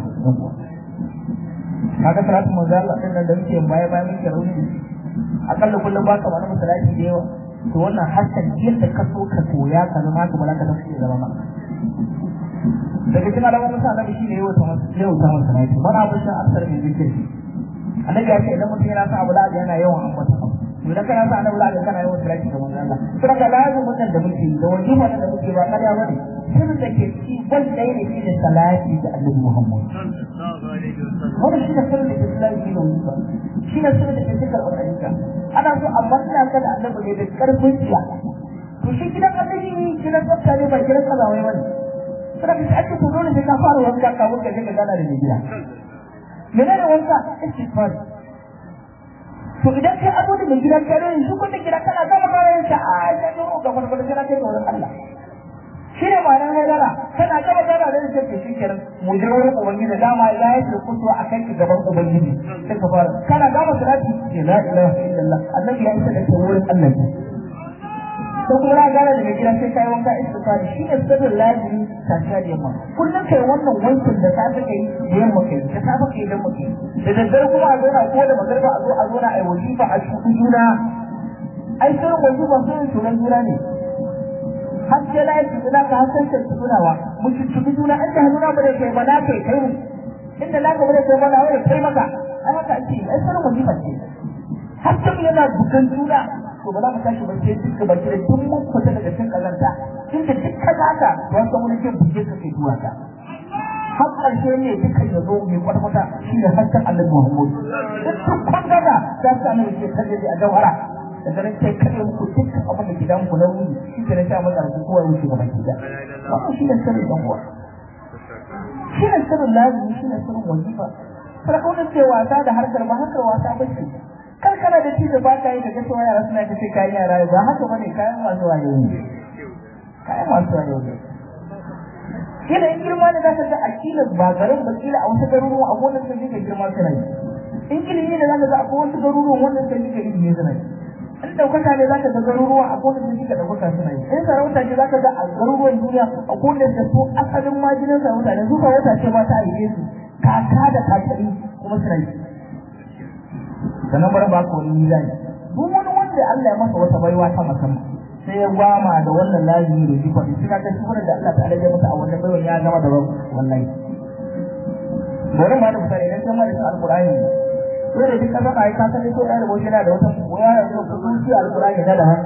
kaga salatu manzo Allah din nan da muke baya baya muke rauni akalla kullum ba ka wani salati da yawa to wannan hakan yadda ka so ka koya ka zama ka malaka da shi zama maka daga cikin alamomin sa annabi shine yau ta masa yau ta masa nayi mana abin shan asar mai zikiri annabi ya ce idan mutum yana sa abu da yana yawan ambata abu to idan kana sa annabi da kana yawan salati ga manzon Allah to daga lazumin nan da muke da wajiba da muke ba kada bane sirrin da ke ci wanda yake shi da salati ga annabi Muhammad wannan shi ne sirrin da ke salati ga wajiba shi ne sirrin da ke cikar wannan ana so a manna ka da annabi ne da karfin jiya to shi gidan annabi gidan tsafta ne ba gidan kazawai bane sai ka ake to dole sai ka fara wanka kafin ka je ka gana da mai gida menene wanka istighfar to idan kai abu da mai gidan kai ne shi kun da gida kana gama gama yin sa a ya zo ga wani wani kana kai ga wurin Allah shi ne ma'anar haidara kana gama gama da shi ke shi kenan mu je wurin ubangiji dama ya yi da kuso a kai gaban ubangiji sai ka fara kana gama salati ce la ilaha illallah annabi ya isa da ke wurin Allah ko kuma na gane daga gida sai kai wanka istighfari shi ne sirrin lazimi tafiya da yamma kullum kai wannan wankin da safe kai da yamma kai da safe kai da yamma kai da daddare kuma a zauna ko da magarba a zo a zauna a yi wajifa a cikin juna ai sirrin wajifa sirrin sunan juna ne har sai na yi juna ka har sai ta tunawa mu cikin juna an da hannuna ba da kai ba na kai kai mu inda na gaba da kai ba na wani kai maka ai haka ake ai sirrin wajifa ce har sai yana bukan juna to ba za mu tashi ba sai duka baki da duk mun fita daga cikin kazanta inda duk ka zaka to san wani ke buge ka kai duwa ka har ƙarshe ne duka ya zo mai kwata shi ne hasken Allah Muhammad duk kun gaza za su annabi ke kaje a jawara da ganin sai kare muku dukkan abin da ke damu ku na wuni shi ke na sha masa ku kowa wuce gaban gida wannan shi ne sirrin dan uwa shi ne sirrin lazimi shi ne sirrin wajifa sarkaunin ce wasa da harkar ba harkar wasa ba ce kar kana da ci da ba ka yi da gaskiya yara suna ta ce kayan yara ba haka bane kayan masu wayo ne kayan masu wayo ne kila in girma ne za ka ga a kila ba garin ba kila a wasu garuruwan akwai wanda sun jika girma suna yi in ilimi ne za ka ga akwai wasu garuruwan wanda sun jika ilimi suna yi in ɗaukaka ne za ka ga garuruwan akwai wanda sun jika ɗaukaka suna yi in sarauta ce za ka ga a garuruwan duniya akwai wanda da su asalin majinin sarauta ne su sarauta ce ma ta aike su kaka da kakari kuma suna yi sannan bari ba ka wani mizani duk wani wanda Allah ya masa wata baiwa ta musamman sai ya gwama da wannan lazimi da jifa da shi kaga shi da Allah ta'ala ya masa a wannan baiwa ya gama da wallahi bari ma da misali idan kai ma da alqur'ani sai da duka zama ai ka san ko da wani yana da wata koya da ko kuci alqur'ani da da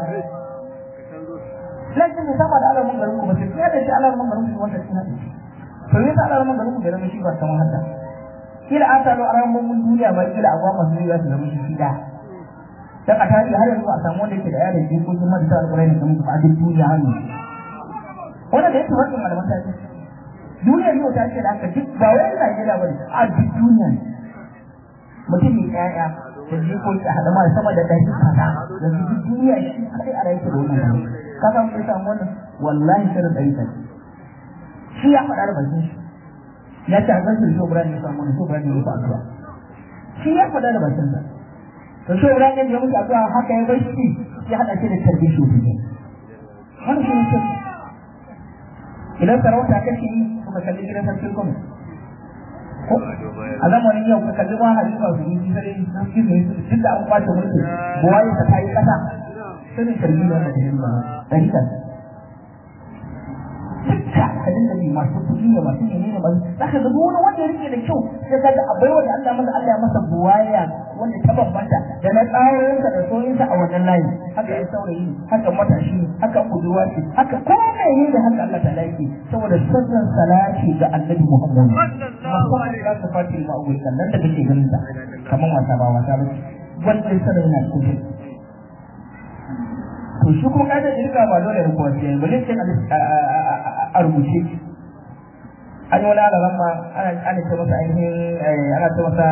lakin da sama da alamun garin ku ba sai da shi alamun garin ku wanda shi hada to ne ta alamun garin ku garin shi ba kamar hada kila an salo alamun duniya ba kila agwa masu yi su zama shi da dan a tarihi har yanzu a samu wanda yake da yaron jikokin marasa alƙur'ani kamar kuma a duk duniya har yanzu wannan da yake wannan malaman tarihi duniya yau ta ce da aka duk ba wai Najeriya bane a duk duniya ne mutum mai ƴaƴa da jikoki a haɗa ma sama da ɗari kaza yanzu duk duniya shi kai a rayuwa da wannan ka san mun samu wannan wallahi shirin ɗari kaza shi ya faɗa da bakin shi ya ce a zan shi Ibrahim ya samu wannan shi Ibrahim ya fa addu'a shi ya faɗa da bakin sa to shi Ibrahim ya mutu addu'a haka ya bar shi ya haɗa shi da tarbiyya shi ne wannan shi ne idan sarauta kake yi kuka kalli gidan sarkin kuma ko a zamanin yau ka kalli ma halifa su yi sai sarki ne duk da an kwace mulki buwaye ta kai kasa sai sarki ne wanda take ba dan kan dukka kadin da masu kuɗi ne masu ne ne masu zaka ga duk wani wanda ya rike da kyau sai ka ga abai wanda Allah masa Allah ya masa buwaya wanda ta bambanta da na tsarorinsa da soyinsa a wannan layi haka ya saurayi ne haka matashi ne haka budurwa ce haka komai ne da haka Allah ta laifi saboda sirrin salati ga annabi Muhammad musamman da ka fati ma ubai kan nan da kake ganin sa kamar wasa ba wasa ba wannan sanin yana cikin to shi kuma kaida irka ba dole da kowace yayi bale sai a rubuce an yi wani alalan ma ana ana ce masa ainihin ana ce masa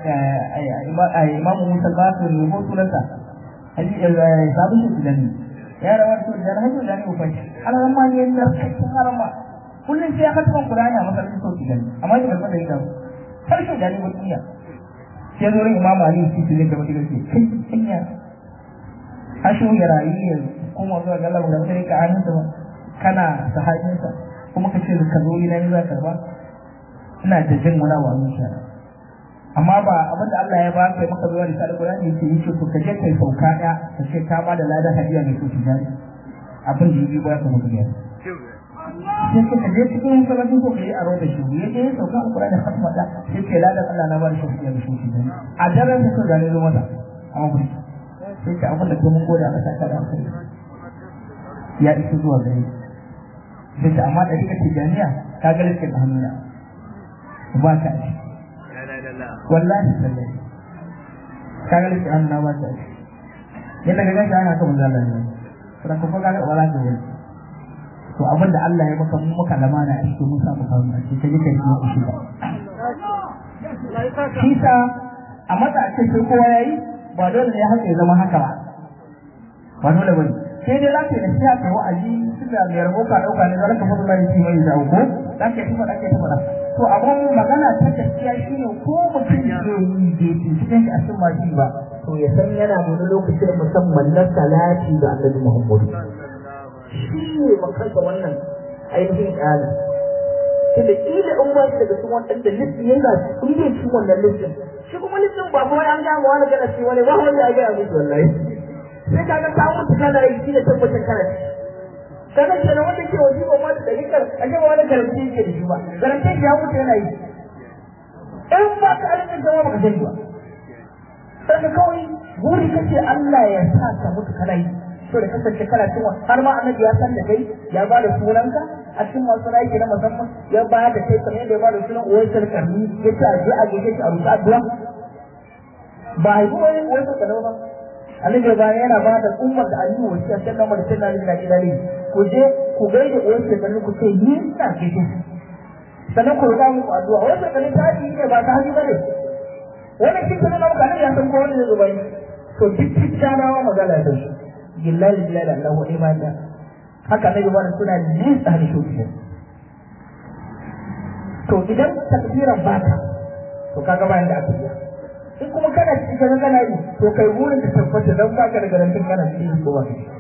imamu musa al-basir ne ko sunansa sabon shi gani ya rawar su da hajji da ne ufanci alalan ma ne na cikin harama kullum sai ya kasa Qur'ani a masallacin sauki gani amma shi karɓar da ita karshe da ne duniya sai zo rin imamu ali shi ne da mutum ke kai hanya hasho ya rayu ya kuma zuwa ga Allah da mutum ka hannunsa ba kana sahabinsa kuma ka ce ka zo ina ne za ka ba ina da jin wani wa zuciya amma ba abin da Allah ya ba ka maka zuwa da sa Qur'ani yake yi to ka je kai sauka ɗaya ka ce ka ba da ladan hadiya mai so tijari abin da yi ba ka mutu ne sai ce ka je cikin masallacin ko kai aro da shi ya je sauka alƙur'ani da fatma da sai ce la da Allah na ba da shi ya shi shi a daren da sun gane zo mata amma ku sai ce abin da mun gode Allah saka da alkhairi ya isa zuwa gare sai ce amma da kika tijaniya ka ga liskin da hannuna ba ka ci wallahi sallai ka ga liskin hannuna ba ka ci yadda ka gashi ana kan manzo Allah ne sai ka ga wala ka wani to abin da Allah ya maka mu maka lamana a cikin musa mu kawo a cikin kaje kai ku shi shi sa a mata a cikin kowa yayi ba dole ne haka ya zama haka ba ba dole bane sai dai zaka da siya ta wa'azi suka mai rabo ka dauka ne zalaka fa Allah ya mai da ko dan ke tuba dan ke tuba to abun magana ta gaskiya shine ko mutum ya yi da cikin shi a cikin maji ba to ya san yana da lokacin musamman na salati da Annabi Muhammad shi ne makansa wannan ainihin ƙyali tunda ƙila in ba shi daga cikin waɗanda listin yana sun bai cikin wannan listin shi kuma listin ba kawai an gama wani gana ce wani ba wanda ya gaya musu wallahi sai ka ga ta mutu kana yi shi da tabbatar kana ci kaga kenan wanda ke waje ba ma da hikar a ce ba wani garanti yake da shi ba garanti ya mutu yana yi in ba ka alƙin zama ba ka sani ba sai kawai buri kace Allah ya sa ka mutu kana yi so da kasance kana cewa har ma annabi ya san da kai ya ba da sunanka a cikin masu aiki na musamman ya ba da kai kamar yadda ya ba da sunan uwaisar karni ya ce a je a gaishe shi a rusa addu'a ba a yi kuma yin uwaisar karni ba annabi ya bayan yana ba da ummar da aliyu wasu ya san namar da sai lalini na gida ne ku je ku gaida uwaisar karni ku ce ni ina gaishe shi sannan ku rubuta muku addu'a uwaisar karni ta yi ne ba ta haji ba ne wannan shi kuma na mutane ya san ko wani zai zuba to duk cikin magana da shi billahi billahi Allah wa imani haka nabi wannan suna nisa da shi to idan takbiran baka to kaga bayan da aka yi in kuma kana cikin kaga kana yi to kai wurin da tabbata dan baka da garantin kana cikin ko ba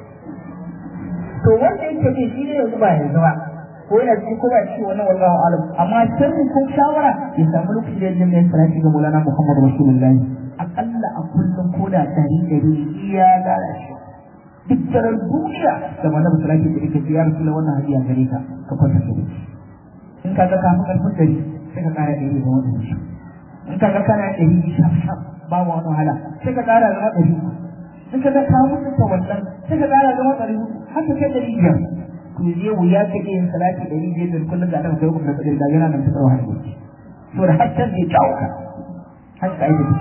to wanda yake ce shi ne yanzu ba yanzu ba ko yana cikin ko ba cikin wannan wallahu alam amma sirri ko shawara ya samu lokaci da yin mai salati ga Maulana Muhammad Rasulullahi akalla a kullum ko da dari dari iya lalacewa duk daren duniya da mana musulunci da ake ya rasu wannan hadiya gare ka ka kwanta da shi in ka ga kafin karfin gari sai ka kara ɗari da wani shi in ka ga kana ɗari shaf shaf ba wa wani wahala sai ka kara zama ɗari in ka ga ka mutu ta wannan sai ka kara zama ɗari haka kai ɗari biyar to zai wuya ka iya yin salati ɗari biyar da kullum da aka kai kuma da ɗari da yana nan ta tsawon hannu saboda har can zai jawo ka haka ka yi da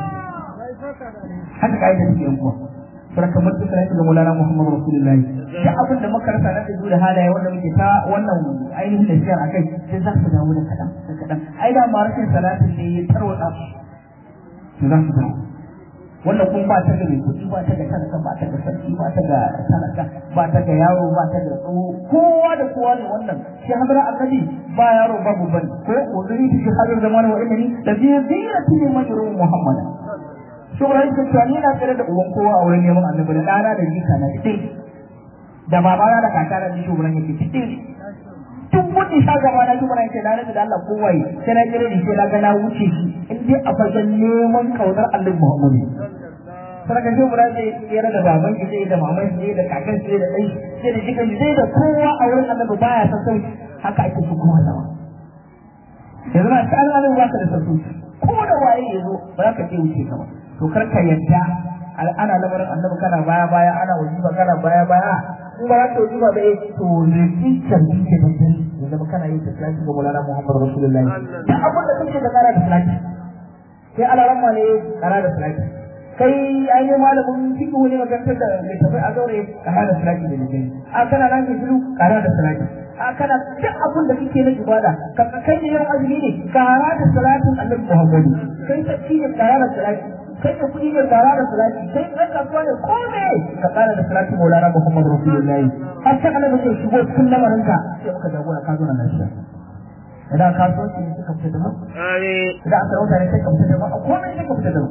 haka ka yi da yan uwa sarka mutu sai da Maulana Muhammad Rasulullahi da abin da muka rasa na da da halaye wanda muke ta wannan ainihin da shiyar akai sai za su dawo da kadan da kadan ai da ma rashin salatin ne ya tarwata su za su dawo wanda kun ba ta da mai kuɗi ba ta da talaka ba ta da sarki ba ta da talaka ba ta da yaro ba ta da tsoho kowa da kowa ne wannan shi hadara akali ba yaro babu bane ko uzuri shi hadar zamanin wa innani da zai zira tini majru Muhammad shugaban ka cewa ni na tsere da uban kowa a wurin neman annabi da ɗana da jika na ɗin da babana da kaka da shugaban yake ɗin duk wani sha gaba na shugaban yake na da Allah kowa yi sai na kire da sai na ga na wuce shi in dai a fagen neman kaunar annabi Muhammadu sarka shi guda zai tsere da baban shi zai da maman shi da kakan shi da ɗan shi da jikan shi zai da kowa a wurin annabi baya san sauki haka ake su kuma zama yanzu na ta annabi ba ka da sauki ko da waye ya zo ba za ka ce wuce ka ba to kar ka yadda ana lamarin annabi kana baya baya ana wajiba kana baya baya in ba za ka wajiba ba to ne kincin kike da dare ya zama kana yin tafiya ga Maulana Muhammad Rasulullahi da abin da kake da kara da salati sai alaramma ne kara da salati kai an yi malamin fiqh ne makarantar da mai tafi a zaure kara da salati da nake a kana nan ke shiru kara da salati a kana duk abin da kake na ibada ka kai ne yan azumi ne kara da salatin annabi Muhammad kai tafi ne kara da salati kai da kuɗi ne kara da salati kai ɗan kasuwa ne ko me ka kara da salati maulana muhammadu rasulullahi har sai annabi zai shigo cikin lamarinka sai muka jagora ka zo na lafiya idan kasuwanci ne suka fita da mu idan aka rauta ne sai ka fita da mu a komai sai ka fita da mu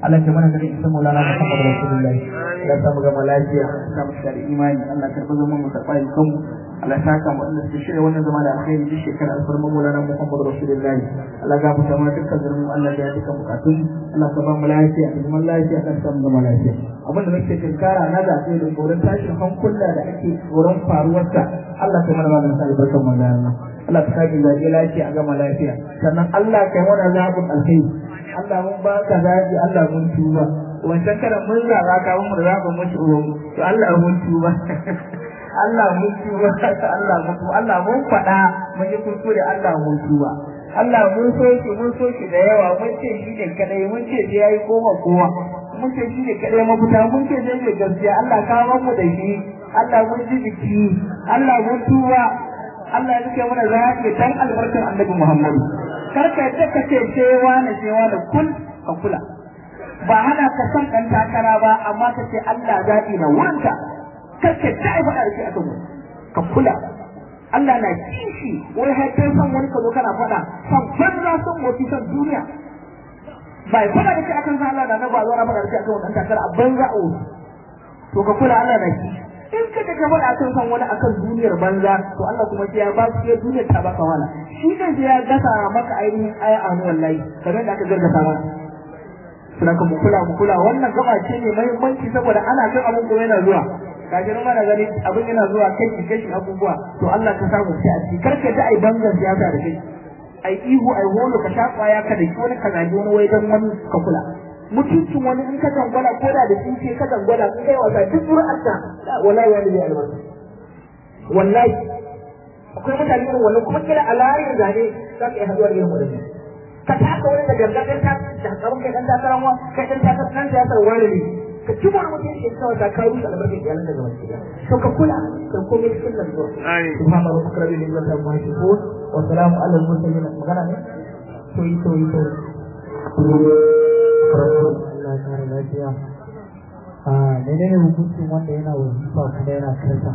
Allah ke mana gari isa Maulana Muhammad Rasulullahi Allah ta mu gama lafiya ta mu da imani Allah ka karɓi zaman mu karɓa yi kanmu Allah ta saka mu Allah shirya wannan zama da alkhairi duk shekara alfarman Maulana Muhammad Rasulullahi Allah ga mu tamar dukkan zurmi Allah ya duka bukatun Allah ka ba mu lafiya da zaman lafiya kan samu zama lafiya abin da muke tinkara na zaɓe da tsoron tashin hankula da ake tsoron faruwarsa Allah ka mana maganin sa albarkan Maulana Allah ka sake zaɓe lafiya a gama lafiya sannan Allah ka yi mana zaɓin alkhairi Allah mun ba ka zaɓi Allah mun tuba wancan karan mun zaɓa ka mun da zaɓin mun tuba to Allah mun tuba Allah mun tuba Allah mun tuba Allah mun faɗa mun yi kuskure Allah mun tuba Allah mun so shi mun so shi da yawa mun ce shi ne kadai mun ce shi yayi koma kowa mun ce shi ne kadai mafita mun ce zai ne gaskiya Allah ka mu da shi Allah mun ji jiki Allah mun tuba Allah ya rike mana zaɓi dan albarkar Annabi Muhammad kar ka yadda ka ce cewa na cewa da kun ka kula ba hana ka san ɗan takara ba amma ka ce Allah zaɓi na wurinka kar ka ta yi faɗa da shi a kan ka kula Allah na kishi wani haifar san wani ka zo kana faɗa san banza san motsi san duniya ba ya faɗa da shi akan san Allah da na ba zo na faɗa da shi akan wani ɗan takara a banza a wasu to ka kula Allah na kishi in ka ka faɗa akan san wani akan duniyar banza to Allah kuma sai ya ba su ya duniyar ta baka wala shi ne sai ya gasa maka ainihin aya a wani wallahi kamar da aka gargasa ba suna ka mu kula mu kula wannan gaba ce ne muhimmanci saboda ana kan abun kuma yana zuwa kaji nan mana gani abin yana zuwa kai kashi abubuwa to Allah ka samu sai a ci karka ta ai bangan siyasa da kai ai ihu ai holo ka sha kwaya ka da wani ka zagi wani wai dan wani ka kula mutuncin wani in ka dangwala ko da da tsinke ka dangwala in kai wasa duk zuri'arka wallahi wani zai albarka wallahi akwai mutane irin wannan kuma kila a layin zane za ka yi haduwa da irin wadannan ka taka wani da gargaɗin ta da tsaron kai ɗan takarar wa kai ɗan takarar ɗan siyasar wani ne ka ci wani mutum ke kawai ta kawo shi albarkar iyalan daga wasu gida to ka kula ka komai cikin nan zuwa subhana rabbika rabbil izzati amma yasifun wa salamu ala al mursalin magana ne to yi to yi to Allah ya kare lafiya. A menene hukuncin wanda yana wazifa kuma yana karta?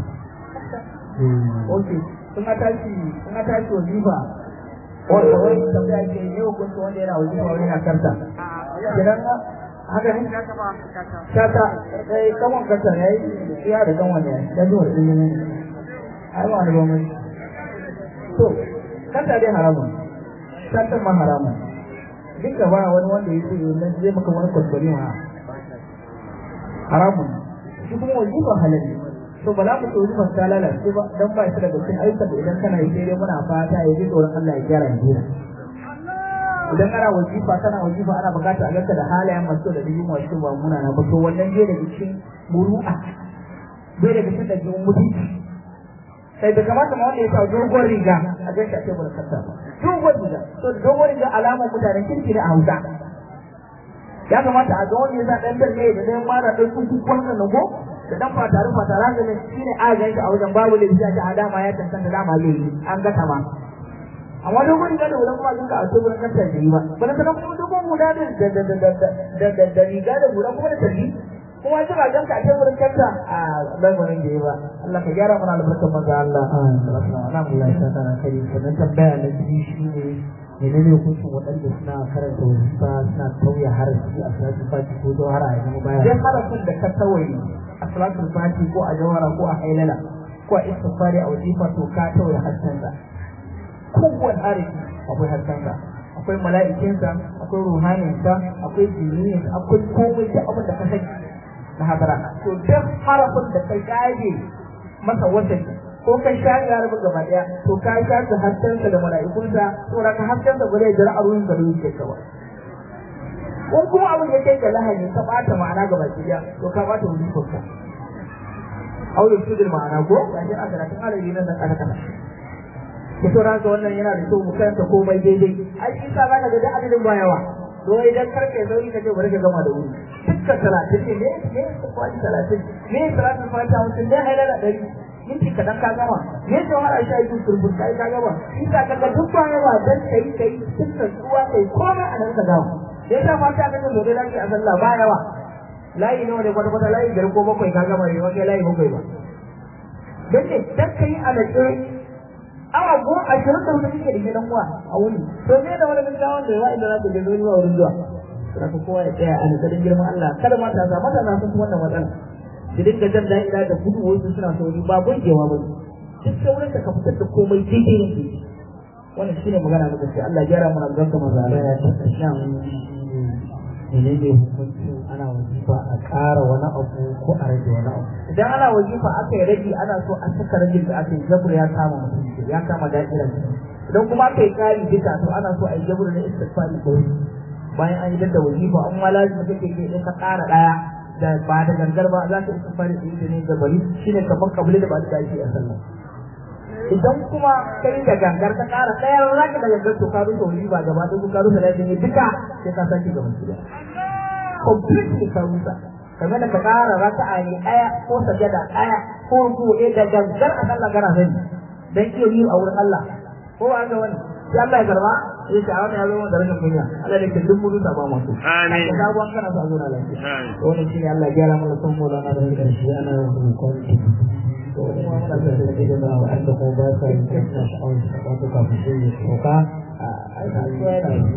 ok sun a tashi sun a tashi wazifa wanda wani tambaya ke ne hukuncin wanda yana wazifa wani yana karta kenan haka ne shata sai kaman kasa ya yi iya da kan wani ya ji wani ɗin ai ba wani ba mai to kanta dai haramun shatan ma haramun duk da ba wani wanda ya ce nan zai maka wani kwaskwari ma haramun shi kuma wazifa halal ne to ba za mu ce wazifar ta lalace ba dan ba shi daga cikin ayyukan da idan kana yi sai dai muna fata ya ji tsoron Allah ya gyara hijira idan ana wazifa kana wazifa ana bukata a ganka da halayen masu da dijin wasu ba muna na ba to wannan bai daga cikin muru'a bai daga cikin ɗabi'un mutunci sai da kamata ma wanda ya sa dogon riga a gan shi a tebur kasa dogon riga to dogon riga alamar mutanen kirki ne a hausa ya kamata a ga wanda ya sa ɗan dalle da ɗan mara ɗan kuku wannan nago da ɗan fatarin fatara da shi ne a gan shi a wajen babu da bisa a dama ya cancanta dama zai yi an gata ma amma dogon riga da wulan kuma ka a tebur kasa da yi ba bana sanan kuma dogon guda da da da da da da riga da wulan kuma da tarbi kuma ji ba ganka a teburin kanta a lamarin da ya ba Allah ka gyara mana albarkar maza Allah Alhamdulillah ta tana kare sannan tambaya na biyu shi ne menene hukuncin waɗanda suna karanta wazifa suna tauye harafi a salatu fati ko jawhara a zama baya dan harafin da ka tawaye a salatul fati ko a jawara ko a hailala ko a istighfari a wazifa to ka tawaye hassansa kowane harafi akwai hassansa akwai mala'ikinsa akwai ruhaninsa akwai jiniyinsa akwai komai da abin da ka sani na hadara to duk harafin da kai gaje masa watan ko kai sha ya rabu gaba daya to ka sha ta haskensa da mala'ikunsa to ka haskensa ba zai jira a ruwan gari yake ka ba ko kuma abin da kai ga lahani ka bata ma'ana gaba daya to ka bata wani kokka aure su da ma'ana ko ga shi a karatun alaji nan dan kada kada ki to ranka wannan yana da kyau mu kanta komai daidai ai shi sa zaka ga da adadin bayawa to idan karfe sauri ka ce bari ka gama da wuri dukkan talatin ne ne ne ka kwaji talatin ne talatin fata mutum ne hailala ɗari minti kaɗan ka gama ne ce wani sha yi turbin kai ka gama shi ka kaga duk baya ba dan kai kai dukkan tsuwa kai komai a nan ka gama dai ta fata ka ga dole lafi a sallah ba yawa layi nawa ne kwata kwata layi biyar ko bakwai ka gama ne wani layi bakwai ba dan ne dan kai a natse awa goma ashirin da hudu kike da gidan uwa a wuni to me da wani gaggawa da yawa inda za ka je zuwa wurin zuwa saka kowa ya tsaya a nazarin girman Allah kada matasa matasa sun fi wannan matsala su dinga jan da'ira da gudu wasu suna sauri ba burgewa ba ne duk saurin ka fitar da komai daidai ne wannan shine magana na gaskiya Allah ya gyara mana albarka maza Allah ya ta menene hukuncin ana wajifa a ƙara wani abu ko a rage wani abu idan ana wajifa aka yi rage ana so a saka rage da aka yi jabur ya kama mutum ya kama da'irar idan kuma aka yi kari duka to ana so a yi jabur na istighfari ko bayan an yi da wajifa an ma lazimi kake ke ka ƙara ɗaya da ba da gangar ba za ka istighfari da yi ne da bari shine kamar kabili da ba da shi a sallah idan kuma kai da gangar ka ƙara ɗaya za ka da gangar to ka rufe wajifa gaba ɗaya ka rufe lazimi duka sai ka sake gaban gida completely ka rusa kamar da ka ƙara raka'a ne ɗaya ko sajada ɗaya ko ruku ɗaya da gangar a kan lagara sani dan iya yi a wurin Allah ko ba ga wani sai Allah ya karba ya ce a wani ya zama da rashin kunya Allah da ke duk mutu ta ba masu Amin. ka ga an kana so a zo na lafiya Amin. to wannan shine Allah ya gyara mana son mu da na da ƙarshe ana yin hukun to kuma muna da so da ke da wa'anda ko ba sa yin kasna sha'awar su ba su kafin su yi sauka a ai ka so yana yi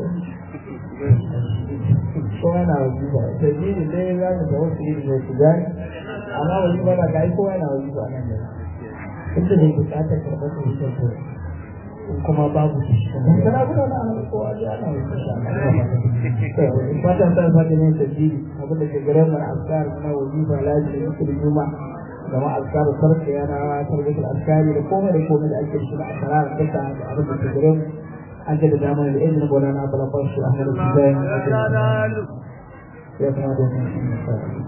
ko yana yi ba sabili dai za mu da wasu iri ne su gani amma wani ba da kai ko yana yi ba nan da inda ne buƙatar karɓar su yi sauko in kuma babu su shi dan kana gudu na ana ko aje ana yi insha Allah to fatan san fatan ne sabili abin da ke gare mu na askar na wajiba lazimi zikir juma da ma askar sarki yana tarbiyatul askari da komai da komai da ake shi da asrar duka da abin da ke gare mu an da dama da izinin bolana bala kwashi a hannun su zai ya kamata mu